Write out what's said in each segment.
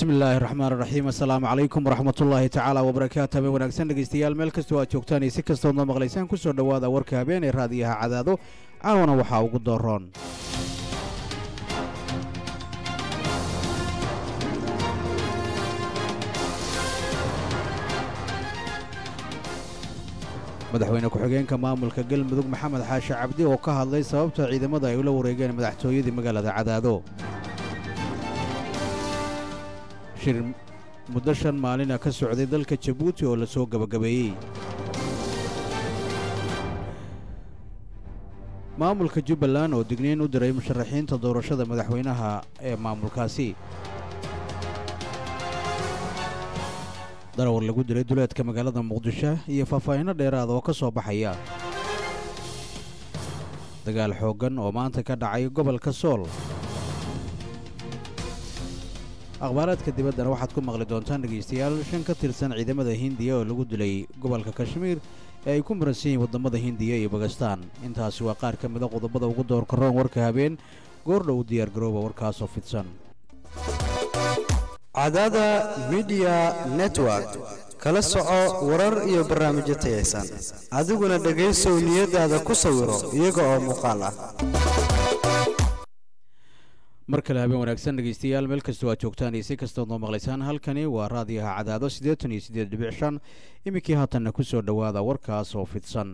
bismi illaahi raxmaan raxiim assalaamu calaykum waraxmatullaahi tacaala wabarakaatu habeen wanaagsan dhegeystayaal meel kastoo aad joogtaan iyo si kastood noo maqlaysaan ku soo dhowaada warka habeen ee raadiyaha cadaado caawana waxaa ugu dooroon madaxweyne ku-xigeenka maamulka galmudug maxamed xaashi cabdi oo ka hadlay sababta ciidamada ay ula wareegeen madaxtooyadii magaalada cadaado shir muddo shan maalina ka socday dalka jabuuti oo la soo gebagabeeyey maamulka jubbaland oo digniin u diray musharaxiinta doorashada madaxweynaha ee maamulkaasi darawar lagu dilay duleedka magaalada muqdisho iyo faahfaahinno dheeraada oo ka soo baxaya dagaal xooggan oo maanta ka dhacay gobolka sool akhbaaraadka dibaddana waxaad ku maqli doontaan dhegaystayaal shan ka tirsan ciidamada hindiya oo lagu dilay gobolka kashmiir ee ay ku muransan yihiin waddamada hindiya iyo bakistaan intaasi waa qaar ka mida qodobada ugu doorka roon warka habeen goordhow diyaargarooba warkaasoo fidsan cadaada midiya network kala soco warar iyo barnaamijyo tayaysan adiguna dhegaysow niyadaada ku sawiro iyaga oo muuqaal ah mar kale habeen wanaagsan dhegaystayaal meel kastoo aad joogtaan iyo si kastood noo maqlaysaan halkani waa raadiyaha cadaado siddeetan iyo siddeed dhibic shan iminkii haatanna ku soo dhowaada warkaas oo fidsan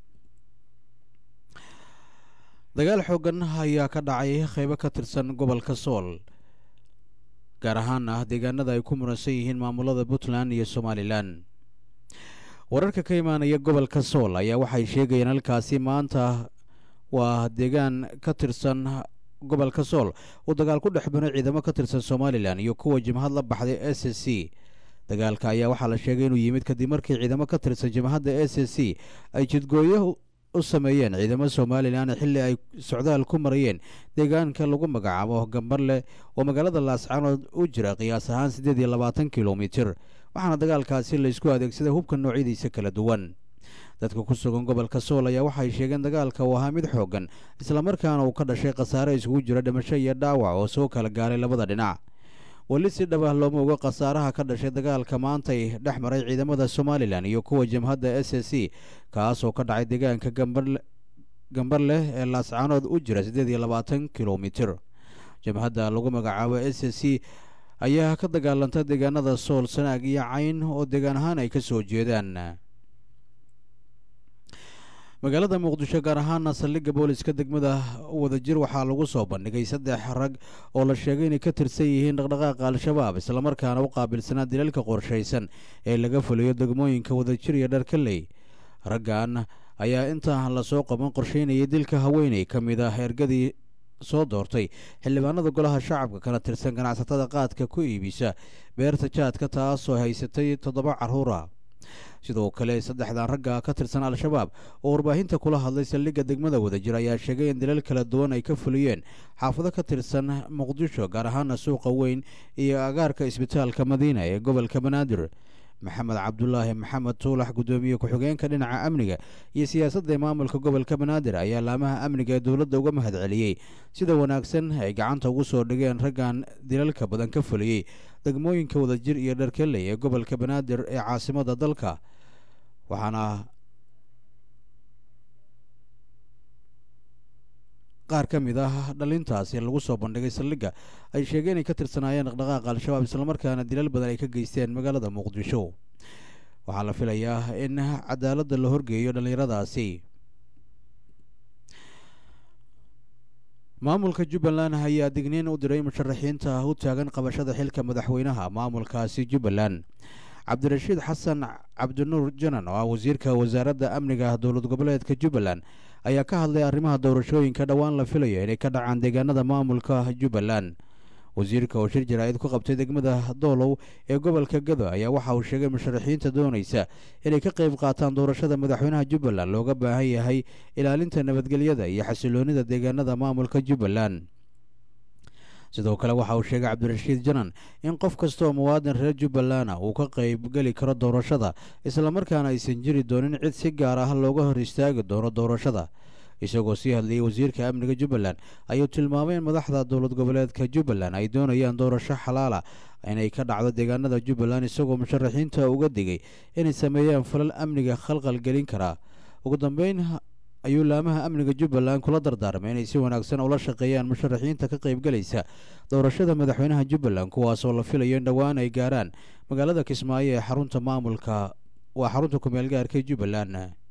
dagaal xooggan ayaa ka dhacay qaybo ka tirsan gobolka sool gaar ahaana deegaanada ay ku muransan yihiin maamulada puntland iyo somalilan wararka ka imaanaya gobolka sool ayaa waxay sheegayeen halkaasi maanta waa deegaan ka tirsan gobolka sool uu dagaal ku dhex banay ciidamo ka tirsan somalilan iyo kuwa jimhad la baxday s s c dagaalka ayaa waxaa la sheegay inuu yimid kadib markii ciidamo ka tirsan jimhadda s s c ay jidgooyo u sameeyeen ciidamo somalilan xilli ay socdaal ku marayeen deegaanka lagu magacaabo gambarle oo magaalada laascaanood u jira qiyaas ahaan siddeed iyo labaatan kilomitir waxaana dagaalkaasi laysku adeegsaday hubka noocyadiisa kala duwan dadka ku sugan gobolka sool ayaa waxay sheegeen dagaalka uu ahaa mid xooggan islamarkaana uu ka dhashay khasaare isugu jira dhimasho iyo dhaawac oo soo kala gaaray labada dhinac weli si dhab ah looma oga khasaaraha ka dhashay dagaalka maantay dhex maray ciidamada somalilan iyo kuwa jimhadda s s c kaasoo ka dhacay deegaanka gambar leh ee laascaanood u jira siddeed iyo labaatan kilomitir jimhadda lagu magacaabo s s c ayaa ka dagaalanta deegaanada sool sanaag iyo cayn oo deegaan ahaan ay ka soo jeedaan magaalada muqdisho gaar ahaana saldhigga booliska degmada wadajir waxaa lagu soo bandhigay saddex rag oo la sheegay inay ka tirsan yihiin dhaqdhaqaaqa al-shabaab islamarkaana u qaabilsanaa dilalka qorshaysan ee laga fuliyo degmooyinka wadajir iyo dharkaley raggan ayaa intaan lasoo qaban qorsheynayay dilka haweeney ka mid ah ergadii soo doortay xildhibaanada golaha shacabka kana tirsan ganacsatada qaadka ku iibisa beerta jaadka taasoo haysatay toddoba carruura sidoo kale saddexdan ragga ka tirsan al-shabaab oo warbaahinta kula hadlay saldhigga degmada wadajir ayaa sheegay in dilal kala duwan ay ka fuliyeen xaafado ka tirsan muqdisho gaar ahaana suuqa weyn iyo agaarka isbitaalka madiina ee gobolka banaadir maxamed cabdulaahi maxamed tuulax guddoomiye ku-xigeenka dhinaca amniga iyo siyaasadda maamulka gobolka banaadir ayaa laamaha amniga ee dowladda uga mahad celiyey sida wanaagsan ay gacanta ugu soo dhigeen raggan dilalka badan ka fuliyey degmooyinka wadajir iyo dharkeley ee gobolka banaadir ee caasimada dalka waxaana qaar ka mid ah dhalintaasi lagu soo bandhigay saldhigga ay sheegeen inay ka tirsanaayeen dhaqdhaqaaqa al-shabaab islamarkaana dilal badan ay ka geysteen magaalada muqdisho waxaa la filayaa in cadaaladda la horgeeyo dhallinyaradaasi maamulka jubbaland ayaa digniin u diray musharaxiinta u taagan qabashada xilka madaxweynaha maamulkaasi jubbaland cabdirashiid xasan cabdinuur janan oo ah wasiirka wasaaradda amniga dowlad goboleedka jubbaland ayaa ka hadlay arrimaha doorashooyinka dhowaan la filayo inay ka dhacaan deegaanada maamulka jubbaland wasiirka oo shir jaraa'id ku qabtay degmada doolow ee gobolka gado ayaa waxa uu sheegay musharaxiinta doonaysa inay ka qayb qaataan doorashada madaxweynaha jubbaland looga baahan yahay ilaalinta nabadgelyada iyo xasiloonida deegaanada maamulka jubbaland sidoo kale waxa uu sheegay cabdirashiid janan in qof kasta oo muwaadin reer jubbalana uu ka qayb geli karo doorashada islamarkaana aysan jiri doonin cid si gaar ah looga hor istaagi doono doorashada isagoo sii hadlayay wasiirka amniga jubbaland ayuu tilmaamay in madaxda dowlad goboleedka jubbaland ay doonayaan doorasho xalaala inay ka dhacdo deegaanada jubbaland isagoo musharaxiinta uga digay inay sameeyaan falal amniga khalqal gelin karaa ugu dambeyn ayuu laamaha amniga jubbaland kula dardaarmay inay si wanaagsan ula shaqeeyaan musharaxiinta ka qaybgalaysa doorashada madaxweynaha jubbaland kuwaasoo la filayo in dhowaan ay gaaraan magaalada kismaayo ee xarunta maamulka waa xarunta kumeel gaarka jubbaland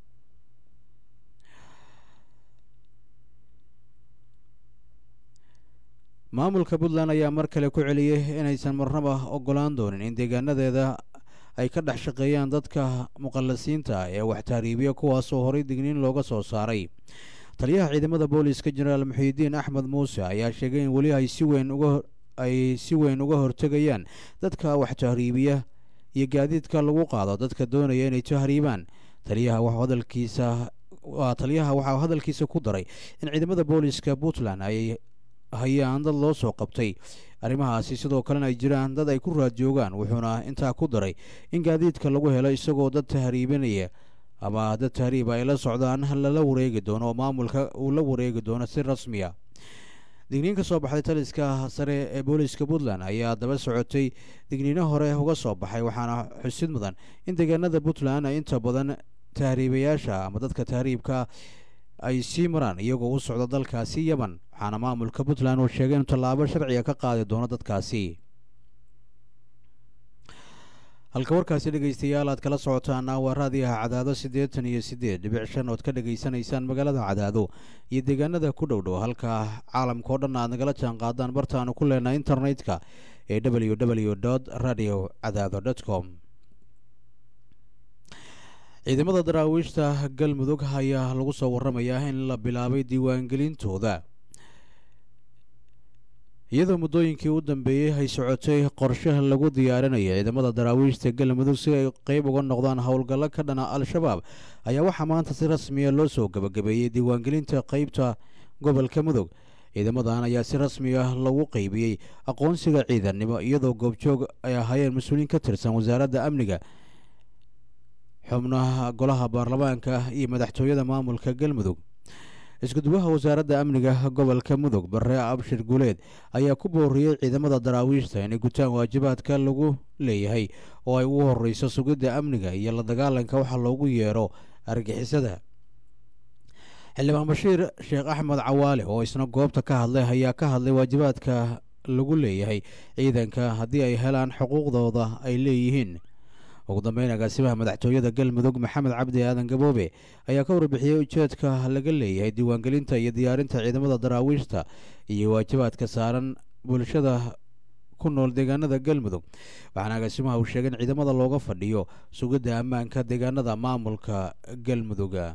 maamulka puntland ayaa mar kale ku celiyey inaysan marnaba ogolaan doonin in deegaanadeeda ay ka dhex shaqeeyaan dadka muqallasiinta ee wax tahriibiya kuwaasoo horay digniin looga soo saaray taliyaha ciidamada booliska jenaraal muxiidiin axmed muuse ayaa sheegay in weli ay si weyn uga ay si weyn uga hortegayaan dadka wax tahriibiya iyo gaadiidka lagu qaado dadka doonaya inay tahriibaan taliyaha waxuu hadalkiisa waa taliyaha waxaa hadalkiisa ku daray in ciidamada booliska puntland ay hayaan dad loo soo qabtay arrimahaasi sidoo kalena ay jiraan dad ay ku raad joogaan wuxuuna intaa ku daray in gaadiidka lagu helo isagoo dad tahriibinaya ama dad tahriiba ay la socdaan lala wareegi doono oo maamulka uu la wareegi doono si rasmiya digniin ka soo baxday taliska sare ee booliska puntland ayaa daba socotay digniino hore uga soo baxay waxaana xusid mudan in deegaanada puntland ay inta badan tahriibayaasha ama dadka tahriibka ay sii maraan iyagoo u socda dalkaasi yemen waxaana maamulka puntland uu sheegay inuu tallaabo sharciga ka qaadi doono dadkaasi halka warkaasi dhegaystayaal aad kala socotaana waa raadiyaha cadaado siddeetan iyo siddeed dhibic shan ood ka dhegaysanaysaan magaalada cadaado iyo deegaanada ku dhow dhow halka caalamka oo dhan aad nagala jaan qaadaan bartaanu ku leenahay internetka ee w w dot radio cadaado dot com ciidamada daraawiishta galmudug ayaa lagu soo waramayaa in la bilaabay diiwaangelintooda iyadoo muddooyinkii u dambeeyey ay socotay qorshaha lagu diyaarinayo ciidamada daraawiishta galmudug si ay qeyb uga noqdaan howlgallo ka dhana al-shabaab ayaa waxaa maanta si rasmiya loo soo gebagabeeyey diiwaangelinta qeybta gobolka mudug ciidamadan ayaa si rasmi ah lagu qeybiyey aqoonsiga ciidannimo iyadoo goobjoog ay ahaayeen mas-uuliin ka tirsan wasaaradda amniga xubnaha golaha baarlamaanka iyo madaxtooyada maamulka galmudug iskuduwaha wasaaradda amniga gobolka mudug bare abshir guuleed ayaa ku booriyey ciidamada daraawiishta inay gutaan waajibaadka lagu leeyahay oo ay ugu horeyso sugidda amniga iyo la dagaalanka waxa loogu yeero argixisada xildhibaan bashiir sheekh axmed cawaale oo isna goobta ka hadlay ayaa ka hadlay waajibaadka lagu leeyahay ciidanka haddii ay helaan xuquuqdooda ay leeyihiin ugu dambeyn agaasimaha madaxtooyada galmudug maxamed cabdi aadan gaboobe ayaa ka warbixiyey ujeedka laga leeyahay diiwaangelinta iyo diyaarinta ciidamada daraawiishta iyo waajibaadka saaran bulshada ku nool deegaanada galmudug waxaana agaasimaha uu sheegay in ciidamada looga fadhiyo sugidda ammaanka deegaanada maamulka galmuduga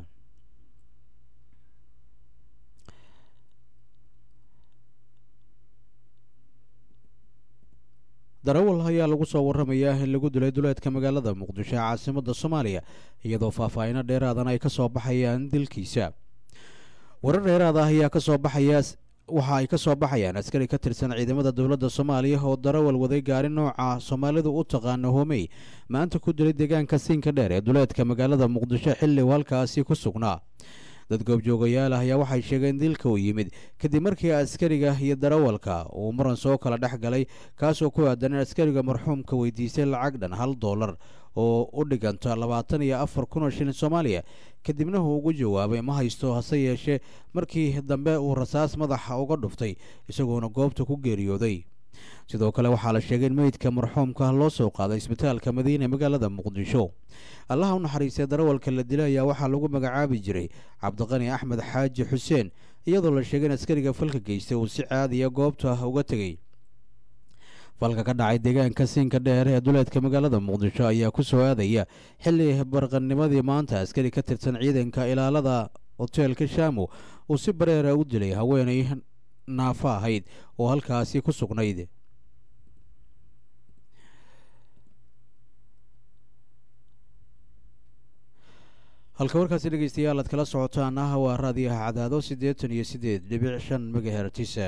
darawal ayaa lagu soo waramayaa in lagu dilay duleedka magaalada muqdisho ee caasimada soomaaliya iyadoo faahfaahino dheeraadan ay ka soo baxayaan dilkiisa warar dheeraad ah ayaa kasoo baxaya waxa ay ka soo baxayaan askari ka tirsan ciidamada dowladda soomaaliya oo darawal waday gaari nooca soomaalidu u taqaano homey maanta ku dilay deegaanka siinka dheer ee duleedka magaalada muqdisho xilli uu halkaasi ku sugnaa dad goobjoogayaal ah ayaa waxay sheegeen dilka uu yimid kadib markii askariga iyo darawalka uu muran soo kala dhex galay kaasoo ku aadan in askariga marxuumka weydiistay lacag dhan hal dollar oo u dhiganta labaatan iyo afar kun oo shilin soomaaliya kadibna uu ugu jawaabay ma haysto hase yeeshee markii dambe uu rasaas madaxa uga dhuftay isagoona goobta ku geeriyooday sidoo kale waxaa la sheegay in meydka marxuumka loo soo qaaday isbitaalka madiine magaalada muqdisho allaha u naxariistay darawalka la dilay ayaa waxaa lagu magacaabi jiray cabdiqani axmed xaaji xuseen iyadoo la sheegay in askariga falka geystay uu si caadiya goobta uga tegey falka ka dhacay deegaanka siinka dheer ee duleedka magaalada muqdisho ayaa ku soo aadaya xilli barqanimadii maanta askari ka tirsan ciidanka ilaalada hoteelka shaamo uu si bareera u dilay haweenay naafo ahayd oo halkaasi ku sugnayd halka warkaasi dhegeystayaal aad kala socotaan ah waa raadiyaha cadaado siddeetan iyo siddeed dhibic shan megahertisa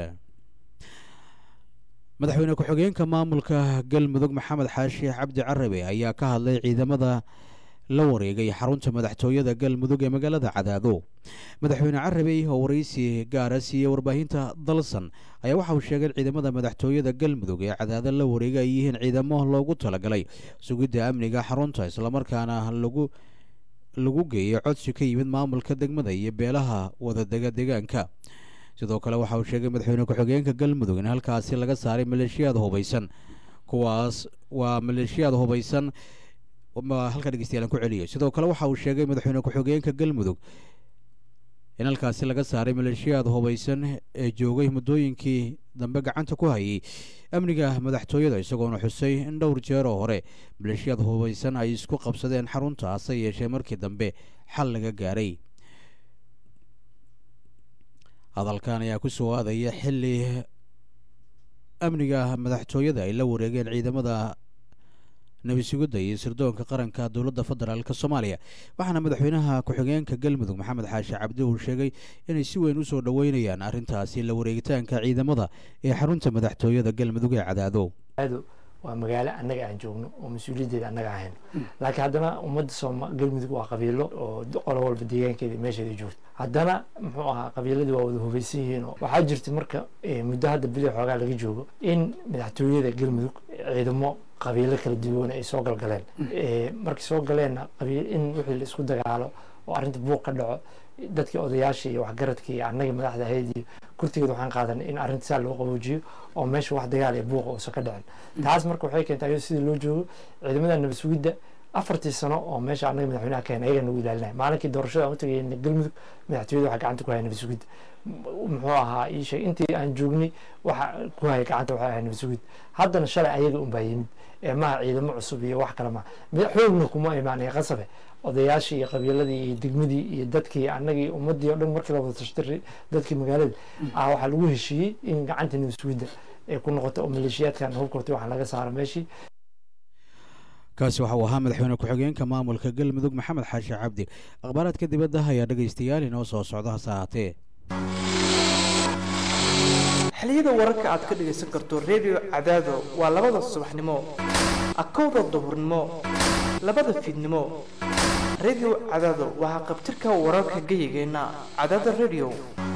madaxweyne ku-xigeenka maamulka galmudug maxamed xaashi cabdi carabe ayaa ka hadlay ciidamada la wareegay xarunta madaxtooyada galmudug ee magaalada cadaado madaxweyne carabey oo waraysi gaara siiyey warbaahinta dalsan ayaa waxa uu sheegay in ciidamada madaxtooyada galmudug ee cadaado la wareegay ay yihiin ciidamo loogu talagalay sugidda amniga xarunta islamarkaana lagu lagu geeyay codsi ka yimid maamulka degmada iyo beelaha wadadega deegaanka sidoo kale waxa uu sheegay madaxweyne ku-xigeenka galmudug in halkaasi laga saaray maleeshiyaad hubaysan kuwaas waa maleeshiyaad hubaysan halka dhegeystayaal ku celiyo sidoo kale waxa uu sheegay madaxweyne ku-xigeenka galmudug in halkaasi laga saaray maleeshiyaad hubaysan ee joogay muddooyinkii dambe gacanta ku hayay amniga madaxtooyada isagoona xusay in dhowr jeer oo hore maleeshiyaad hubaysan ay isku qabsadeen xarunta hase yeeshee markii dambe xal laga gaaray hadalkan ayaa ku soo aadaya xilli amniga madaxtooyada ay la wareegeen ciidamada nabisugidda iyo sirdoonka qaranka dowladda federaalk soomaaliya waxaana madaxweynaha ku-xigeenka galmudug maxamed xaashi cabdi uu sheegay inay si weyn usoo dhoweynayaan arrintaasi la wareegitaanka ciidamada ee xarunta madaxtooyada galmudug ee cadaado waa magaalo annaga aan joogno oo mas-uuliyaddeeda annaga ahayn laakiin haddana ummadda sooma galmudug waa qabiilo oo qolo walba deegaankeeda meesheeda joogto haddana muxuu ahaa qabiiladii waa wada hubaysan yihiin oo waxaa jirta marka muddo hadda bili xoogaa laga joogo in madaxtooyada galmudug ciidamo qabiilo kala duwan ay soo galgaleen markay soo galeenna qabiil in wixii la isku dagaalo oo arrinta buuq ka dhaco dadkii odayaasha iyo waxgaradka iyo annagii madaxda ahayd iyo kurtigeed waxaan qaadanay in arrinta saa loo qaboojiyo oo meesha wax dagaal iyo buuqa uusan ka dhicin taas marka waxay keentay ayado sidii loo joogo ciidamada nabad sugidda afartii sano oo meesha annaga madaxweynaha keen ayaga nagu ilaalinaya maalinkii doorashada aan u tagayna galmudug madaxtooyada waxaa gacanta ku haya nabad sugidda muxuu ahaa ii sheeg intii aan joognay waxa ku haya gacanta waxay ahay nabad sugidda haddana shalay ayaga unbaa yimid ee maha ciidamo cusub iyo wax kale maha xoogna kuma imaanaya qasabe odayaashii iyo qabiiladii iyo degmadii iyo dadkii annagii ummadii o dhan markii la wada tashtay dadkii magaalada ah waxaa lagu heshiiyey in gacanta nabad sugidda ay ku noqoto oo maleeshiyaadkan hubkortay waxaa laga saaro meeshii kaasi waxa uu ahaa madaxweyne ku-xigeenka maamulka galmudug maxamed xaashi cabdi akhbaaraadka dibadda ayaa dhegaystayaal inoo soo socda hase ahaatee xiliyada wararka aad ka dhegaysan karto redio cadaado waa labada subaxnimo akowda duhurnimo labada fiidnimo redio cadaado waa qabtirka wararka geyigeenna cadaada redio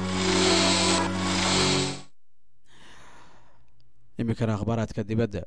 iminkana akhbaaraadka dibadda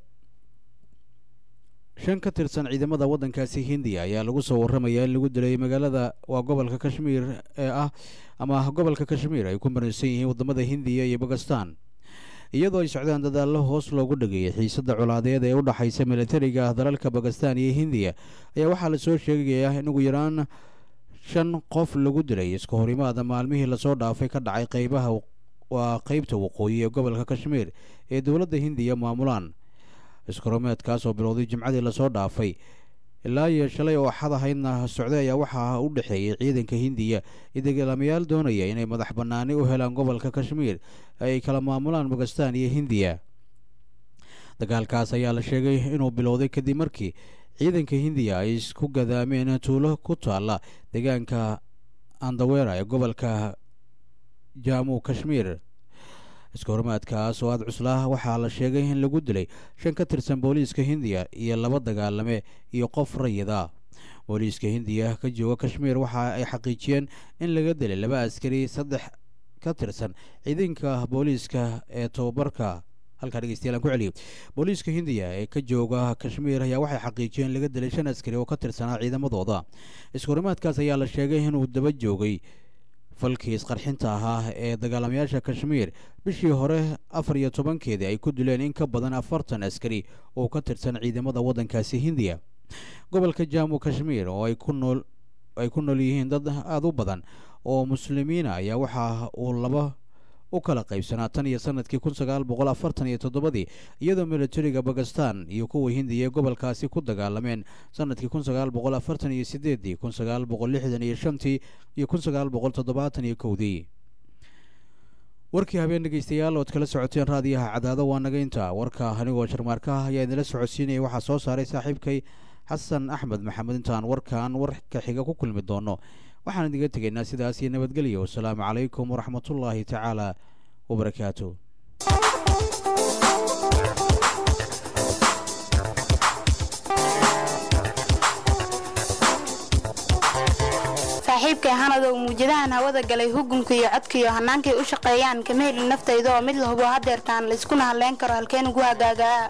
shan ka tirsan ciidamada waddankaasi hindiya ayaa lagu soo warramayaa in lagu dilay magaalada waa gobolka kashmiir ee ah ama gobolka kashmiir ay ku maraysan yihiin waddamada hindiya iyo bakistan iyadoo ay socdaan dadaallo hoos loogu dhageeyay xiisadda colaadeed ee u dhexaysa militariga dalalka bakistan iyo hindiya ayaa waxaa lasoo sheegayaa in ugu yaraan shan qof lagu dilay iska horimaada maalmihii lasoo dhaafay ka dhacay qaybaha waa qeybta waqooyi ee gobolka kashmiir ee dowladda hindiya maamulaan iskaromeedkaas oo bilowday jimcadii lasoo dhaafay ilaa iyo shalay oo axad ahaydna socday ayaa waxaa u dhexeeyay ciidanka hindiya iyo dagaalamayaal doonaya inay madax bannaani u helaan gobolka kashmiir ay kala maamulaan bakistan iyo hindiya dagaalkaas ayaa la sheegay inuu bilowday kadib markii ciidanka hindiya ay isku gadaameen tuulo ku taalla deegaanka andawera ee gobolka jamu kashmiir iska horimaadkaas oo aada cuslaa waxaa la sheegay in lagu dilay shan ka tirsan booliiska hindiya iyo laba dagaalame iyo qof rayida booliiska hindiya ka jooga kashmiir waxa ay xaqiijiyeen in laga dilay laba askari saddex ka tirsan ciidanka booliiska ee tobabarka halkaa dhegeystayaal aan ku celiyo booliiska hindiya ee ka jooga kashmiir ayaa waxay xaqiijiyeen laga dilay shan askari oo ka tirsanaa ciidamadooda iska horimaadkaas ayaa la sheegay inuu daba joogay falkii isqarxinta ahaa ee dagaalamayaasha kashmiir bishii hore afar iyo tobankeedii ay ku dileen in ka badan afartan askari oo ka tirsan ciidamada waddankaasi hindiya gobolka jamu kashmiir oo ay ku nool ay ku nool yihiin dad aada u badan oo muslimiina ayaa waxa uu laba u kala qaybsanaa tan iyo sanadkii kun sagaal boqol afartan iyo toddobadii iyadoo militariga bakistan iyo kuwa hindiya ee gobolkaasi ku dagaalameen sanadkii kun sagaal boqol afartan iyo sideedii kun sagaal boqol lixdan iyo shantii iyo kun sagaal boqol toddobaatan iyo kowdii warkii habeen dhegeystayaal ood kala socoteen raadiyaha cadaado waa naga inta warka anigoo sharmaarkaah ayaa idinla socodsiinaya waxaa soo saaray saaxiibkay xasan axmed maxamed intaan warkan warka xiga ku kulmi doono waxaan idiga tegaynaa sidaas iyo nabadgelyo wasalaamu calaykum waraxmatullaahi tacaala wabarakaatu saaxiibkay hanadow muujadahan hawada galay hugunka iyo codka iyo hannaankay u shaqeeyaan kama helin naftayda oo mid la hubo hadeertaan layskuna hadlayn karo halkeen ugu hagaagaa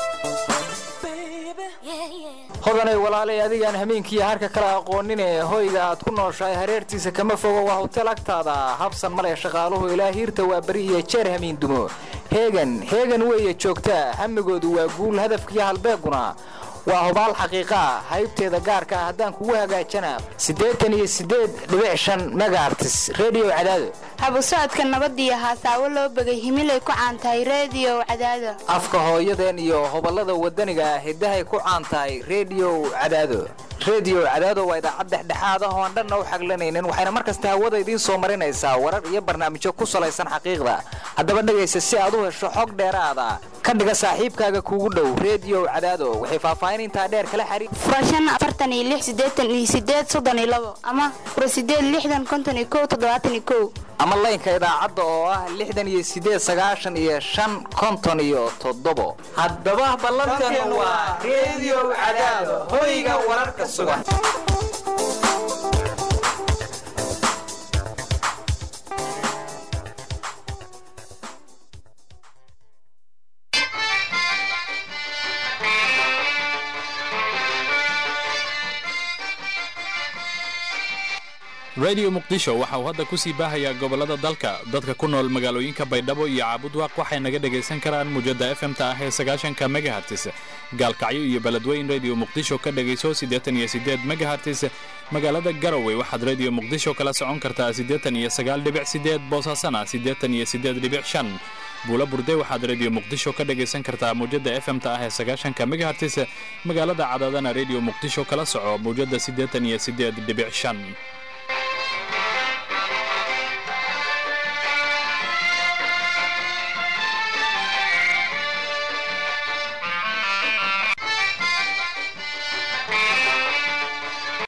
hodanay walaalay adigaan hameenkiiyo harka kale aqoonine hoyga aad ku nooshahay hareertiisa kama fogo waa hotel agtaada habsan male shaqaaluhu ilaa hiirta waa beri iyo jeer hamiin dumo heegan heegan weeye joogtaa hamigoodu waa guul hadafkiiyo halbeeguna waa hubaal xaqiiqaa haybteeda gaarka ah haddaan kugu hagaajana siddeetan iyo siddeed dhibic shan megaartis redio cadaado habu socodka nabadiyo haasaawo loo begay himilay ku caan tahay reediyo cadaado afka hooyadeen iyo hoballada waddaniga ah hiddahay ku caan tahay redio cadaado redio cadaado waa idaacad dhexdhexaad ah oo aan dhanna u xaglanaynin waxayna mar kasta hawada idiin soo marinaysaa warar iyo barnaamijyo ku salaysan xaqiiqda haddaba dhegaysa si aad u hesho xog dheeraada ka dhiga saaxiibkaaga kuugu dhow redio cadaado waxay faahfaahin intaa dheer kala xariir furashan afartan iyo lix siddeetan iyo siddeed soddon iyo labo ama fura siddeed lixdan konton iyo kow toddobaatan iyo kow ama laynka idaacadda oo ah lixdan iyo siddeed sagaashan iyo shan konton iyo toddobo haddaba ballanteenu waa redio cadaado hoyga wararka sugan radio muqdisho waxa uu hadda ku sii baahayaa gobollada dalka dadka ku nool magaalooyinka baydhabo iyo caabudwaaq waxay naga dhegaysan karaan muujadda efemta ah ee sagaashanka megahartis gaalkacyo iyo beledweyn radio muqdisho ka dhegayso siddeetan iyo siddeed megahartis magaalada garowe waxaad radio muqdisho kala socon kartaa siddeetan iyo sagaal dhibic siddeed boosaasana siddeetan iyo siddeed dhibic shan buula burde waxaad radio muqdisho ka dhegaysan kartaa muujadda efemta ah ee sagaashanka megahartis magaalada cadaadana radio muqdisho kala soco muujadda siddeetan iyo siddeed dhibic shan